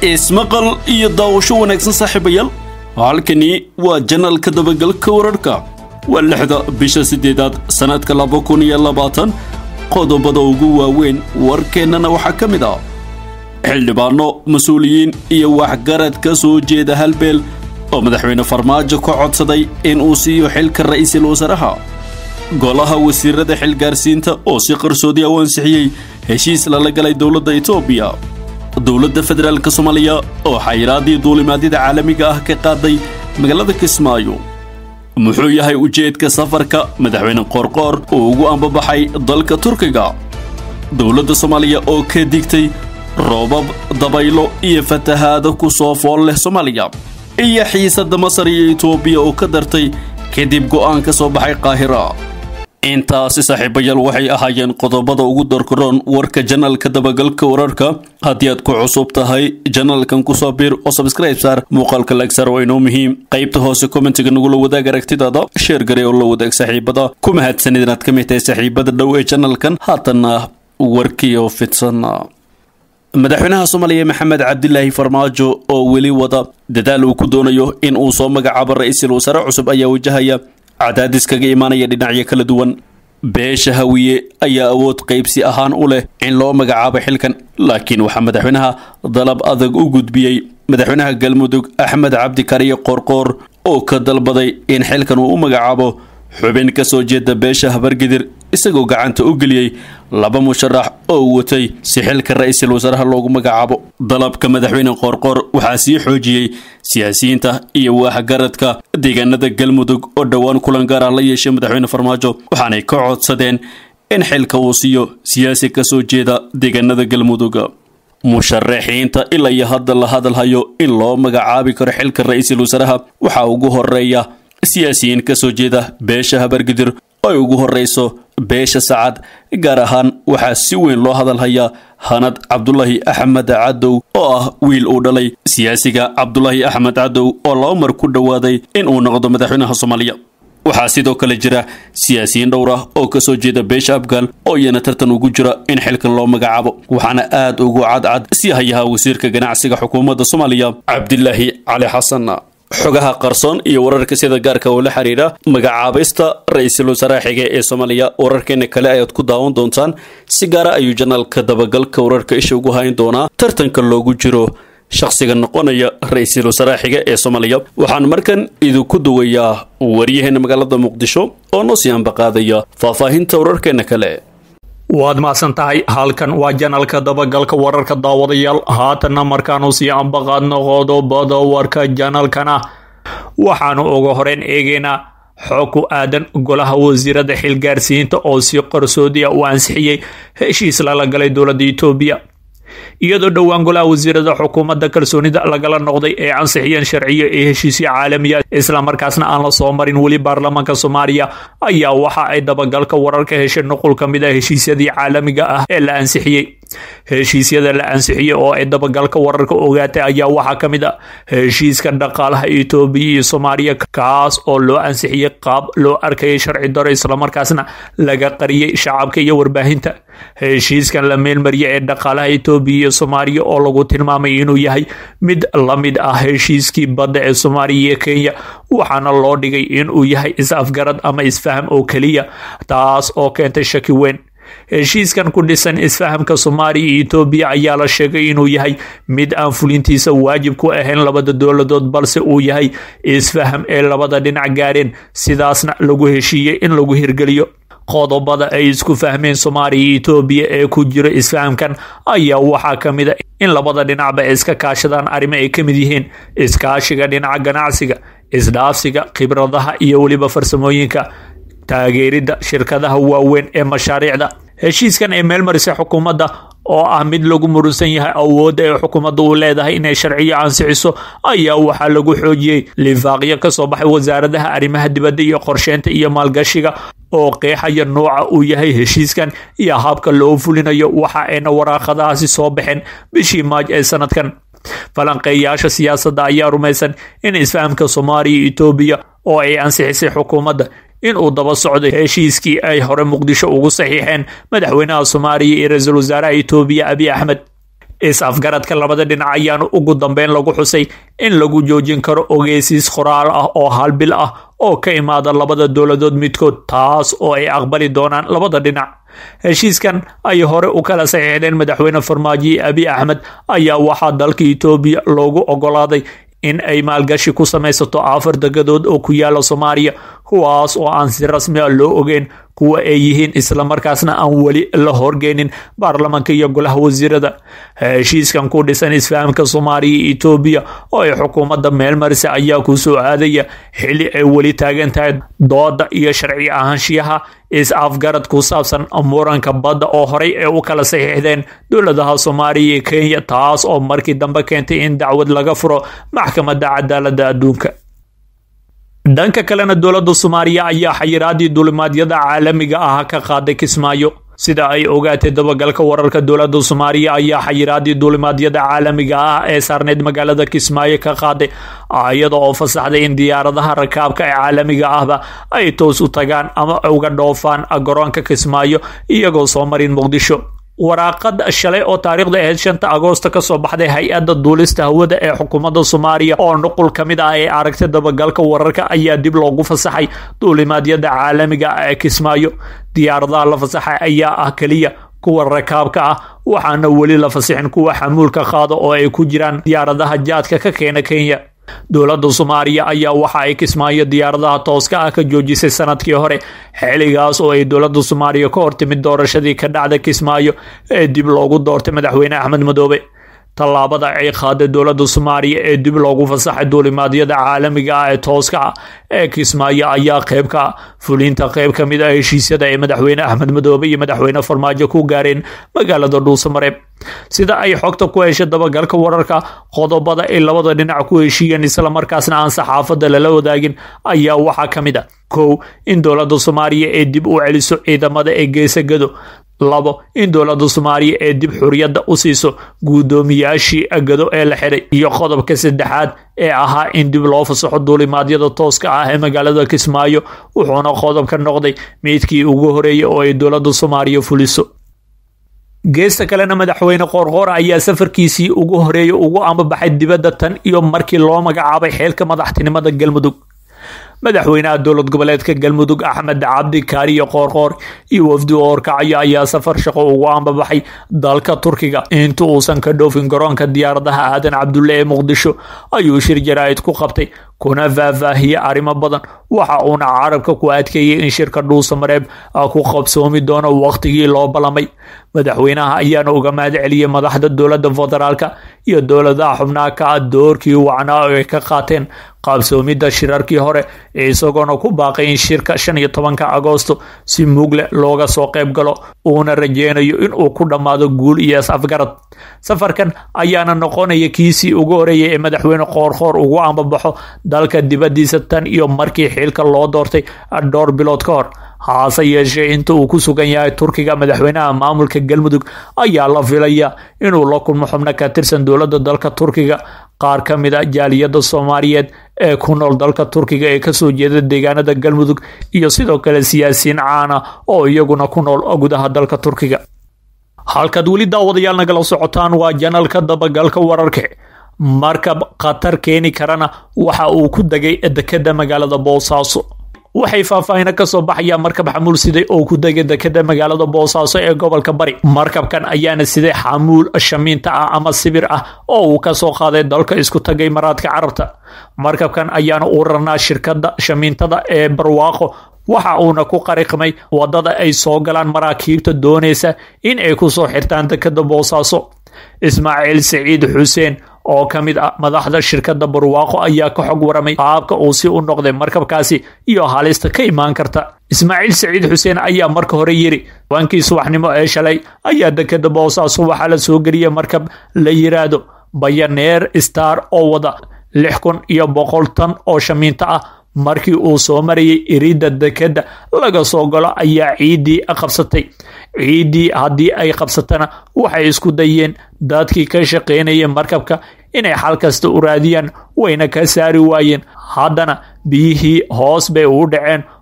ismaqal iyo daawasho wanaagsan saaxiibayaal halkani waa janalka dabagalka wararhka waa lixda bisha siddeedaad sannadka laba kun iyo labaatan qodobada ugu waaweyn warkeennana waxaa ka mid ah xildhibaano mas-uuliyiin iyo waxgarad ka soo jeeda halbeel oo madaxweyne farmaajo ka codsaday in uu siiyo xilka ra'iisul wasaaraha golaha wasiirada xilgaarsiinta oo si qarsoodi u ansixiyey heshiis lala galay dowladda etoobiya dowladda federaalk soomaaliya oo xayiraadii duulimaadyada caalamiga ah ka qaaday magaalada kismaayo muxuu yahay ujeedka safarka madaxweyne qoorqoor uu ugu ambabaxay dalka turkiga dowladda soomaaliya oo ka digtay roobab dabaylo iyo fatahaado ku soo fool leh soomaaliya iyo xiisadda masar iyo etoobiya oo ka dartay kadib go'aan ka soo baxay qaahira intaasi saaxiibayaal waxay ahaayeen qodobada ugu darkaroon warka janalka dabagalka wararka haddii aad ku cusub tahay janalkan kusoo biir oo sabscribe saar muuqaalka lagsar waa inoo muhiim qaybta hoose kommentiga nagula wadaag aragtidaada sheer gare oo la wadaag saaxiibada ku mahadsanid inaad ka mid tahay saaxiibada dhow ee janalkan haatanna warkiioo fidsan madaxweynaha soomaaliya maxamed cabdilaahi farmaajo oo weli wada dadaal uu ku doonayo in uu soo magacaabo ra-iisul wasaare cusub ayaa wajahaya cadaadis kaga imaanaya dhinacyo kala duwan beesha hawiye ayaa awood qaybsi ahaan u leh in loo magacaabo xilkan laakiin waxaa madaxweynaha dalab adag u gudbiyey madaxweynaha galmudug axmed cabdi kariye qoorqoor oo ka dalbaday in xilkan uu u magacaabo xubin ka soo jeeda beesha habargidir isagoo gacanta u geliyey laba musharax oo watay si xilka ra-iisul wasaaraha loogu magacaabo dalabka madaxweyne qoorqoor waxaa sii xoojiyey siyaasiyiinta iyo waxgaradka deegaanada galmudug oo dhowaan kulan gaar ah la yeeshay madaxweyne farmaajo waxaanay ka codsadeen in xilka uu siiyo siyaasi ka soo jeeda deegaanada galmudug musharaxiinta ilaa iyo hadda la hadalhayo in loo magacaabi karo xilka ra-iisul wasaaraha waxaa ugu horeeya siyaasiyiin ka soo jeeda beesha habargidir ay ugu horreyso beesha sacad gaar ahaan waxaa si weyn loo hadalhayaa hanad cabdulaahi axmed cadow oo ah wiil uu dhalay siyaasiga cabdulaahi axmed cadow oo laba mar ku dhowaaday in uu noqdo madaxweynaha soomaaliya waxaa sidoo kale jira siyaasiyiin dhowr ah oo ka soo jeeda beesha afgaal oo iyana tartan ugu jira in xilkan loo magacaabo waxaana aad ugu cadcad si hayaha wasiirka ganacsiga xukuumadda soomaaliya cabdilaahi cali xasan xogaha qarsoon iyo wararka sida gaarka oo la xiriira magacaabista ra-iisul wasaaraha xige ee soomaaliya wararkeena kale ayaad ku daawan doontaan si gaara ayuu janaalka dabagalka wararka isha ugu hayn doonaa tartanka loogu jiro shakhsiga noqonaya ra-iisul wasaaraha xige ee soomaaliya waxaan markan idinku duwayaa waryaheena magaalada muqdisho oo noo sii ambaqaadaya faahfaahinta wararkeena kale waad mahadsan tahay halkan waa janalka dabagalka wararka daawadayaal haatanna markaanu sii ambaqaadno qodobada warka janalkana waxaanu uga horeyn eegaynaa xog ku aadan golaha wasiirada xilgaarsiinta oo si qarsoodi ah u ansixiyey heshiis lala galay dowladda etoobiya iyadoo dhowaan golaha wasiirada xukuumadda kalsoonida lagala noqday ee ansixiyeen sharciyo ee heshiisyo caalamiya islamarkaasna aan la soo marin weli baarlamaanka soomaaliya ayaa waxa ay dabagalka wararka heshay nuqul ka mid ah heshiisyadii caalamiga ah ee la ansixiyey heshiisyada la ansixiyey oo ay dabagalka wararka ogaatay ayaa waxaa ka mid ah heshiiska dhaqaalaha etoobiya iyo soomaaliya kaas oo loo ansixiyey qaab loo arkayay sharci daro islamarkaasna laga qariyey shacabka iyo warbaahinta heshiiskan la meelmariyay ee dhaqaalaha etoobiya iyo soomaaliya oo lagu tilmaamay inuu yahay mid la mid ah heshiiskii badda ee soomaaliya iyo kenya waxaana loo dhigay inuu yahay is-afgarad ama isfaham oo keliya taas oo keentay shaki weyn heshiiskan ku dhisan isfahamka soomaaliya iyo etoobiya ayaa la sheegay inuu yahay mid aan fulintiisa waajib ku ahayn labada dowladood balse uu yahay isfaham ee labada dhinac gaareen sidaasna lagu heshiiyey in lagu hirgeliyo qodobada ay isku fahmeen soomaaliya iyo etoobiya ee ku jira isfahamkan ayaa waxaa ka mid a in labada dhinacba iska kaashadaan arrimo ay ka mid yihiin iskaashiga dhinaca ganacsiga isdhaafsiga khibradaha iyo weliba farsamooyinka taageeridda shirkadaha waaweyn ee mashaariicda heshiiskan ee meelmarisay xukuumadda oo ah mid lagu murunsan yahay awoodda ee xukuumadda uu leedahay inay sharciyo ansixiso ayaa waxaa lagu xoojiyey lifaaqyo ka soo baxay wasaaradaha arrimaha dibadda iyo qorsheynta iyo maalgashiga oo qeexaya nooca uu yahay heshiiskan iyo habka loo fulinayo waxa ayna waraaqadahaasi soo baxeen bishii maaj ee sanadkan falanqeeyaasha siyaasadda ayaa rumaysan in isfahamka soomaaliya iyo etoobiya oo ay ansixisay xukuumadda in uu daba socdo heshiiskii ay hore muqdisho ugu saxiixeen madaxweynaha soomaaliya iyo ra-iisul wasaaraha etoobiya abiy axmed is-afgaradka labada dhinac ayaana ugu dambeyn lagu xusay in lagu joojin karo ogeysiis qoraal ah oo hal bil ah oo ka imaada labada dowladood midkood taas oo ay aqbali doonaan labada dhinac heshiiskan ay hore u kala saxiixdeen madaxweyne farmaajo abiy axmed ayaa waxaa dalka etoobiya loogu ogolaaday in ay maalgashi ku samaysato afar degadood oo ku yaala soomaaliya kuwaas oo aan si rasmi a loo ogeyn kuwa ay yihiin islamarkaasna aan weli la horgeynin baarlamanka iyo golaha wasiirada heshiiskan ku dhisan isfahamka soomaaliya iyo etoobiya oo ay xukuumadda meelmarisa ayaa ku soo aadaya xili ay weli taagan tahay dooda iyo sharci ahaanshiyaha is-afgarad ku saabsan muranka badda oo horey ay u kala saxiixdeen dowladaha soomaaliya iyo kenya taas oo markii dambe keentay in dacwad laga furo maxkamadda cadaaladda adduunka dhanka kalena dowladda soomaaliya ayaa xayiraadii duulimaadyada caalamiga ah ka qaaday kismaayo sida ay ogaatay dabagalka wararka dowladda soomaaliya ayaa xayiraadii duulimaadyada caalamiga ah ee saarneyd magaalada kismaayo ka qaaday iyada oo fasaxday in diyaaradaha rakaabka ee caalamiga ahba ay toos u tagaan ama uga dhoofaan garoonka kismaayo iyagoo soo marin muqdisho waraaqad shalay oo taariikhda ahayd shanta agoosto ka soo baxday hay-adda duulista hawada ee xukuumadda soomaaliya oo nuqul ka mid ah ee aragtay dabagalka wararka ayaa dib loogu fasaxay duulimaadyada caalamiga ah ee kismaayo diyaaradaha la fasaxay ayaa ah keliya kuwa rakaabka ah waxaana weli la fasixin kuwa xamuulka qaada oo ay ku jiraan diyaaradaha jaadka ka keena kenya dowladda soomaaliya ayaa waxa ay kismaayo diyaaradaha tooska ah ka joojisay sanadkii hore xiligaas oo ay dowladda soomaaliya ka hortimid doorashadii ka dhacda kismaayo ee dib loogu doortay madaxweyne axmed madoobe tallaabada ay qaaday dowladda soomaaliya ee dib loogu fasaxay duulimaadyada caalamiga ah ee tooska ah ee kismaayo ayaa qeyb ka ah fulinta qeyb ka mid ah heshiisyada ay madaxweyne axmed madoobe iyo madaxweyne farmaajo ku gaareen magaalada dhuusamareeb sida ay xogta ku heshay dabagalka wararka qodobada ay labada dhinac ku heshiiyeen islamarkaasna aan saxaafadda lala wadaagin ayaa waxaa ka mid ah kow in dowladda soomaaliya ee dib u celiso ciidamada ee geesagado labo in dowladda soomaaliya ee dib xuriyadda u siiso guddoomiyaashii gado ee la xiray iyo qodobka saddexaad ee ahaa in dib loo fasaxo duulimaadyada tooska ah ee magaalada kismaayo wuxuuna qodobka noqday meydkii ugu horeeyay oo ay dowladda soomaaliya fuliso geesta kalena madaxweyne qoorqoor ayaa safarkiisii ugu horeeyay ugu ambabaxay dibadda tan iyo markii loo magacaabay xeelka madaxtinimada galmudug madaxweynaha dowlad goboleedka galmudug axmed cabdi kaariyo qoorqoor iyo wafdi oorkacyo ayaa safar shaqo ugu ambabaxay dalka turkiga inta uusan ka dhoofin garoonka diyaaradaha aadan cabdulle ee muqdisho ayuu shir jaraa'id ku qabtay kuna faahfaahiyey arrimo badan waxa uuna carabka ku adkeeyey in shirka dhuusamareeb ku qabsoomi doono wakhtigii loo ballamay madaxweynaha ayaana uga mahad celiyey madaxda dowladda federaalka iyo dowladaha xubnaha ka ah doorkii wacnaa oo ay ka qaateen qaabsoomidda shirarkii hore isagoona ku baaqay in shirka shan iyo tobanka agoosto si mugle looga soo qayb galo uuna rajeynayo inuu ku dhammaado guul iyo is-afgarad safarkan ayaana noqonaya kiisii ugu horeeyay ee madaxweyne qoorqoor ugu ambabaxo dalka dibaddiisa tan iyo markii xilka loo doortay dhowr bilood ka hor haase yeeshee inta uu ku sugan yahay turkiga madaxweynaha maamulka galmudug ayaa la filaya inuu la kulmo xubno ka tirsan dowladda dalka turkiga qaar ka mid a jaaliyadda soomaaliyeed ee ku nool dalka turkiga ee kasoo jeeda deegaanada galmudug iyo sidoo kale siyaasiyiin caana oo iyaguna ku nool gudaha dalka turkiga halkaad weli daawadayaal nagala socotaan waa janalka dabagalka wararka markab khatar keeni karana waxa uu ku degay dekeda magaalada boosaaso waxay faahfaahina kasoo baxayaan markab xamuul siday oo ku degay dekeda magaalada boosaaso ee gobolka bari markabkan ayaana siday xamuul shamiinta ah ama sibir ah oo uu kasoo qaaday dalka isku tagay maraadka carabta markabkan ayaana u rarnaa shirkada shamiintada ee barwaaqo waxa uuna ku qariqmay wadada ay soo galaan maraakiibta doonaysa in ay kusoo xirtaan dekeda boosaaso ismaaciil saciid xuseen oo ka mid ah madaxda shirkadda barwaaqo ayaa ka xog waramay qaabka uu si u noqday markabkaasi iyo halista ka imaan karta ismaaciil saciid xuseen ayaa marka hore yiri waankii subaxnimo ee shalay ayaa dekeda boosaaso waxaa la soo geliyay markab la yiraahdo bayaneer star oo wada lix kun iyo boqol tan oo shamiinto ah markii uu soo marayay iridda dekeda laga soo galo ayaa ciiddii qabsatay ciiddii haddii ay qabsatana waxay isku dayeen dadkii ka shaqaynayay markabka inay xal kasta u raadiyaan wayna ka saari waayeen haddana biyihii hoos bay ugu dhaceen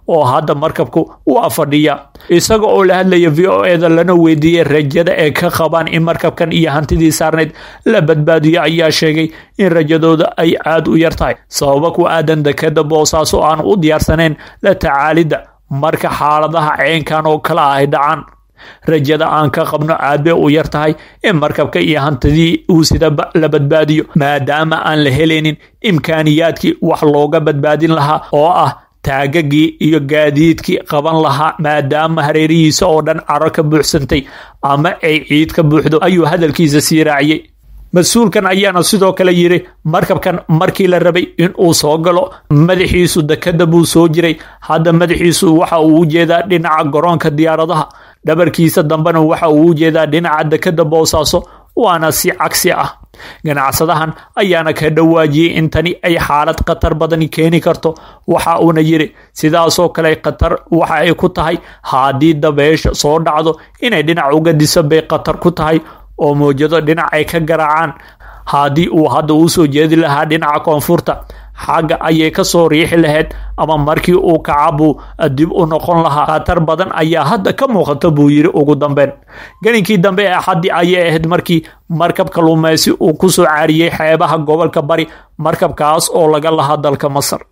oo hadda markabku waa fadhiya isaga oo la hadlaya v o eda lana weydiiyey rajada ee ka qabaan in markabkan iyo hantidii saarneyd la badbaadiyo ayaa sheegay in rajadooda ay aada u yar tahay sababa ku aadan dekeda boosaaso aan u diyaarsanayn la tacaalidda marka xaaladaha ceenkan oo kale ah ay dhacaan rajada aan ka qabno aad bay u yar tahay in markabka iyo hantidii uu sida la badbaadiyo maadaama aan la helaynin imkaaniyaadkii wax looga badbaadin lahaa oo ah taagagii iyo gaadiidkii qaban lahaa maadaama hareerihiisa oo dhan caro ka buuxsantay ama ay ciid ka buuxdo ayuu hadalkiisa sii raaciyey mas-uulkan ayaana sidoo kale yidhi markabkan markii la rabay in uu soo galo madaxiisu dekada buu soo jiray hadda madaxiisu waxa uu u jeedaa dhinaca garoonka diyaaradaha dhabarkiisa dambena waxa uu u jeedaa dhinaca dekada boosaaso waana si cagsi ah ganacsadahan ayaana ka dhawaajiyey in tani ay xaalad khatar badani keeni karto waxa uuna yidhi sidaasoo kale khatar waxa ay ku tahay haddii dabeesha soo dhacdo inay dhinac uga diso bay khatar ku tahay oo mawjado dhinac ay ka garaacaan haddii uu hadda uu soo jeedi lahaa dhinaca koonfurta xagga ayay ka soo riixi lahayd ama markii uu kacabuu dib u noqon lahaa khatar badan ayaa hadda ka muuqata buu yidhi ugu dambeyn gelinkii dambe ee axaddii ayay ahayd markii markab kaluumaysi uu ku soo caariyey xeebaha gobolka bari markabkaas oo laga lahaa dalka masar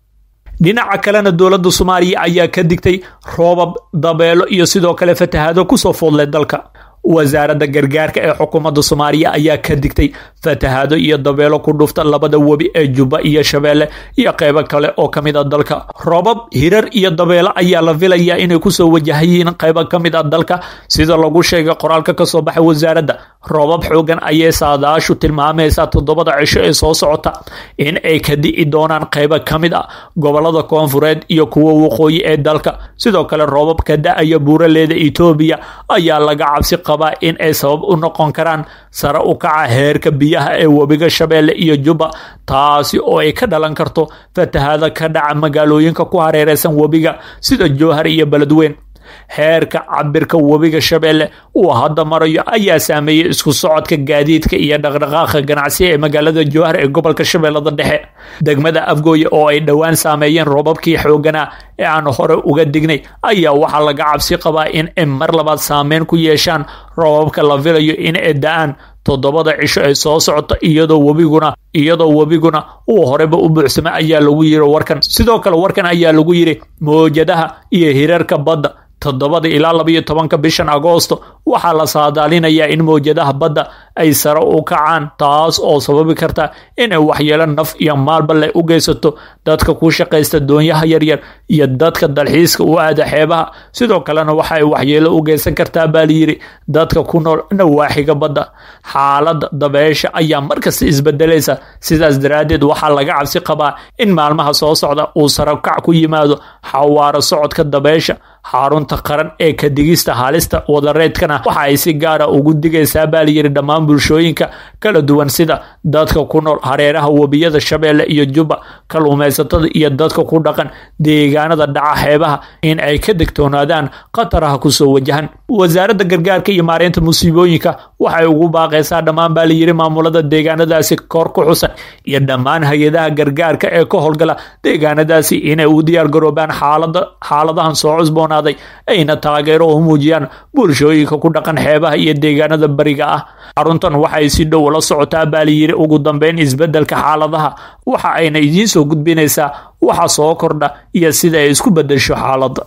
dhinaca kalena dowladda soomaaliya ayaa ka digtay roobab dabeelo iyo sidoo kale fatahaado kusoo foodlay dalka wasaaradda gargaarka ee xukuumadda soomaaliya ayaa ka digtay fatahaado iyo dabeelo ku dhufta labada webi ee jubba iyo shabeelle iyo qeybo kale oo ka mid a dalka roobab hirar iyo dabeelo ayaa la filayaa inay kusoo wajahayiin qeybo ka mid a dalka sida lagu sheegay qoraalka kasoo baxay wasaaradda roobab xoogan ayay saadaashu tilmaamaysaa toddobada cisho ee soo socota in ay ka di'i doonaan qeybo ka mid a gobolada koonfureed iyo kuwa waqooyi ee dalka sidoo kale roobab ka da-aya buuraleeda etoobiya ayaa laga cabsi qabaa in ay sabab u noqon karaan sare u kaca heerka biyaha ee webiga shabeelle iyo jubba taasi oo ay ka dhalan karto fatahaada ka dhaca magaalooyinka ku hareereysan webiga sida jowhar iyo beledweyn heerka cabirka webiga shabeelle uu hadda marayo ayaa saameeyey isku socodka gaadiidka iyo dhaqdhaqaaqa ganacsiga ee magaalada jowhar ee gobolka shabeellada dhexe degmada afgooye oo ay dhowaan saameeyeen roobabkii xooganaa ee aan hore uga dignay ayaa waxaa laga cabsi qabaa in ay mar labaad saameyn ku yeeshaan roobabka la filayo in ay da-aan toddobada cisho ay soo socoto iyadoo webiguna iyadoo webiguna uu horeba u buuxsamay ayaa lagu yiri warkan sidoo kale warkan ayaa lagu yiri mawjadaha iyo hirarka badda toddobada ilaa labayo tobanka bishan agoosto waxaa la saadaalinayaa in mawjadaha badda ay sare u kacaan taas oo sababi karta inay waxyeelo naf iyo maalba leh u geysato dadka ku shaqaysta doonyaha yaryar iyo dadka dalxiiska u aada xeebaha sidoo kalena waxa ay waxyeelo u geysan kartaa baa layidhi dadka ku nool nawaaxiga badda xaaladda dabeesha ayaa markasta isbedelaysa sidaas daraaddeed waxaa laga cabsi qabaa in maalmaha soo socda uu sarakac ku yimaado xawaaro socodka dabeesha xarunta qaran ee ka digista halista wadareedkana waxa ay si gaara ugu digaysaa baa layidhi dhammaan bulshooyinka kala duwan sida dadka ku nool hareeraha webiyada shabeelle iyo jubba kaluumaysatada iyo dadka ku dhaqan deegaanada dhaca xeebaha in ay ka degtoonaadaan khataraha kusoo wajahan wasaaradda gargaarka iyo maareynta musiibooyinka waxay ugu baaqaysaa dhammaan baa layidhi maamulada deegaanadaasi kor ku xusan iyo dhammaan hay-adaha gargaarka ee ka howlgala deegaanadaasi inay u diyaargaroobaan xaalada xaaladahan soo cusboonaaday ayna taageero u muujiyaan bulshooyinka ku dhaqan xeebaha iyo deegaanada bariga ah xaruntan waxay si dhow la socotaa baa layidhi ugu dambeyn isbedelka xaaladaha waxa ayna idiin soo gudbinaysaa waxa soo kordha iyo sida ay isku bedesho xaaladda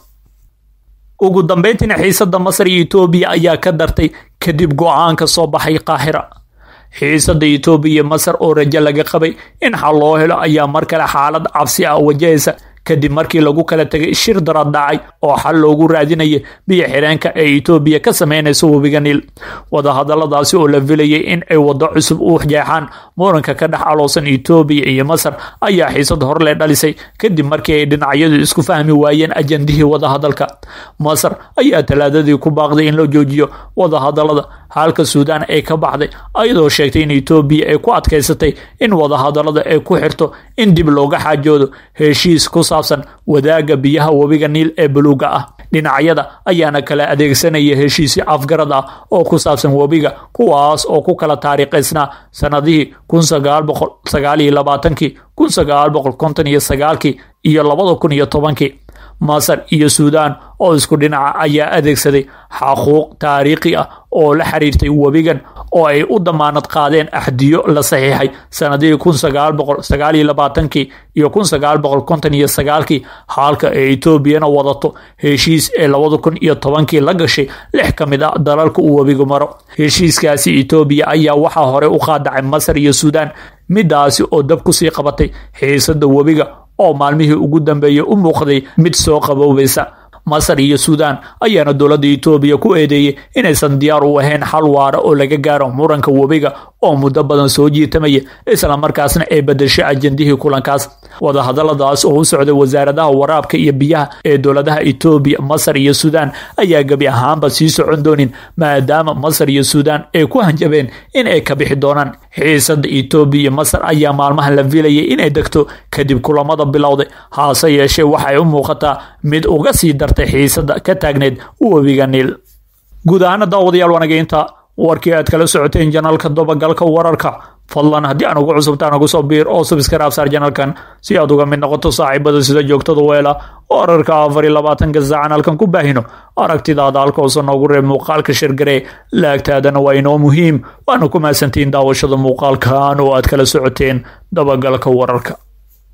ugu dambeyntiina xiisada masar iyo etoobiya ayaa ka dartay kadib go-aanka soo baxay qaahira xiisada etoobiya iyo masar oo rajo laga qabay in xal loo helo ayaa mar kale xaalad cabsi ah wajahaysa kadib markii lagu kala tegay shir darad dhacay oo xal loogu raadinayay biyo xireenka ee etoobiya ka sameynaysa webiga niil wadahadaladaasi oo la filayay in ay waddo cusub u jeexaan muranka ka dhex aloosan etoobiya iyo masar ayaa xiisad horle dhalisay kadib markii ay dhinacyadu isku fahmi waayeen ajandihii wadahadalka masar ayaa talaadadii ku baaqday in la joojiyo wadahadalada halka suudaan ay ka baxday ayadoo sheegtay in etoobiya ay ku adkaysatay in wadahadalada ay ku xirto in dib looga xaajoodo heshiis ku saabsan wadaaga biyaha webiga niil ee buluuga ah dhinacyada ayaana kala adeegsanaya heshiisyo afgarad ah oo ku saabsan webiga kuwaas oo ku kala taariikhaysnaa sanadihii kun sagaal boqol sagaal iyo labaatankii kun sagaal boqol konton iyo sagaalkii iyo labada kun iyo tobankii masar iyo suudaan oo isku dhinaca ayaa adeegsaday xaquuq taariikhi ah oo la xiriirtay webigan oo ay u damaanad qaadeen axdiyo la saxiixay sanadihii kun sagaal boqol sagaal iyo labaatankii iyo kun sagaal boqol konton iyo sagaalkii halka ee etoobiyana wadato heshiis ee labada kun iyo tobankii la gashay lix ka mid ah dalalka uu webigu maro heshiiskaasi etoobiya ayaa waxaa hore u qaadacay masar iyo suudaan midaasi oo dab kusii qabatay xiisada webiga oo maalmihii ugu dambeeyey u muuqday mid soo qaboobaysa masar iyo suudaan ayaana dowladda etoobiya ku eedeeyey inaysan diyaar u ahayn xal waara oo laga gaaro muranka webiga oo muddo badan soo jiitamaya islamarkaasna ay bedeshay ajendihii kulankaas wadahadaladaas oo u socday wasaaradaha waraabka iyo biyaha ee dowladaha etoobiya masar iyo suudaan ayaa gebi ahaanba sii socon doonin maadaama masar iyo suudaan ay ku hanjabeen in ay ka bixi doonaan xiisada etoobiya iyo masar ayaa maalmahan la filayay inay degto kadib kulamada bilowday haase yeeshee waxay u muuqataa mid uga sii dartay xiisada ka taagneyd webiga niil guud ahaana daawadayaal wanageynta warkii aad kala socoteen janalka dabagalka wararka fadlan haddii aan ugu cusubtaan ugu soo biir oo subscribe saar janalkan si aad uga mid noqoto saaxiibada sida joogtada weela wararka afar iyo labaatanka saacan halkan ku baahino aragtidaada halka uusan noogu reeb muuqaalka shirgaree laagtaadana waa inoo muhiim waana ku mahadsantihiin daawashada muuqaalkan oo aad kala socoteen dabagalka wararka